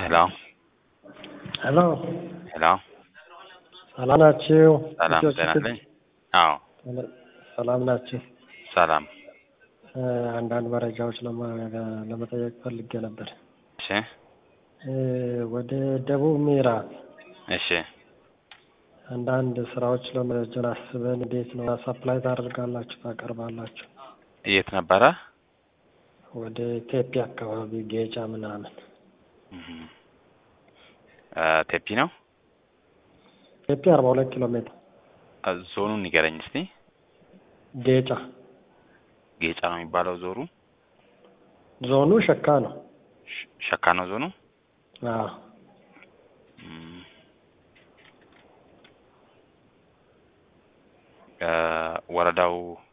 ሄሎ ሄሎ ሄሎ ሰላም ናችሁ? ሰላም ልጆች ጤና ነኝ። አዎ ሰላም ናችሁ? ሰላም። እ አንዳንድ መረጃዎች ለማ- ለመጠየቅ ፈልጌ ነበር። እሺ እ ወደ ደቡብ ምዕራብ እሺ አንዳንድ ስራዎች ለመጀመር አስበን እንዴት ነው ሰፕላይ ታደርጋላችሁ ታቀርባላችሁ? የት ነበረ? ወደ ቴፒ አካባቢ ጌጫ ምናምን እህ እ ቴፒ ነው። ቴፒ አርባ ሁለት ኪሎ ሜትር እ ዞኑን ንገረኝ እስቲ። ጌጫ ጌጫ ነው የሚባለው ዞሩ? ዞኑ ሸካ ነው። ሸ- ሸካ ነው ዞኑ? አዎ እም እ ወረዳው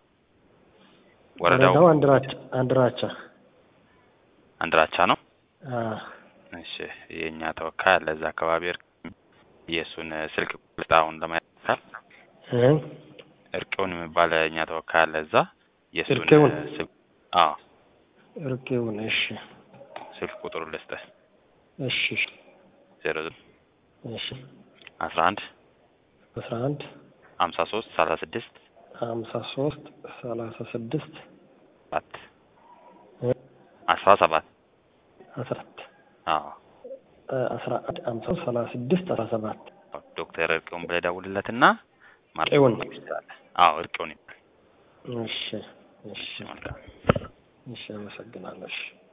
ወረዳው ወረዳው አንድራቻ አንድራቻ አንድራቻ ነው። አዎ እሺ የእኛ ተወካይ አለ እዛ አካባቢ እርቅ የእሱን ስልክ ቁጥር አሁን ለማየት እ እርቄውን የሚባል እኛ ተወካይ አለ እዛ የእሱን እርቄውን? ስልክ አዎ እርቄውን እሺ ስልክ ቁጥሩ ልስጥህ እሺ ዜሮ እሺ አስራ አንድ አስራ አንድ ሀምሳ ሶስት ሰላሳ ስድስት ሀምሳ ሶስት ሰላሳ ስድስት ሰባት እ አስራ ሰባት አስራት አዎ አስራ አንድ ሀምሳ ሰላሳ ስድስት አስራ ሰባት ዶክተር እርቄውን ብለህ ደውልለትና እርቄውን? ትችላለህ። አዎ እርቄውን ይባላል። እሺ እሺ እሺ መልካም እሺ አመሰግናለሁ እሺ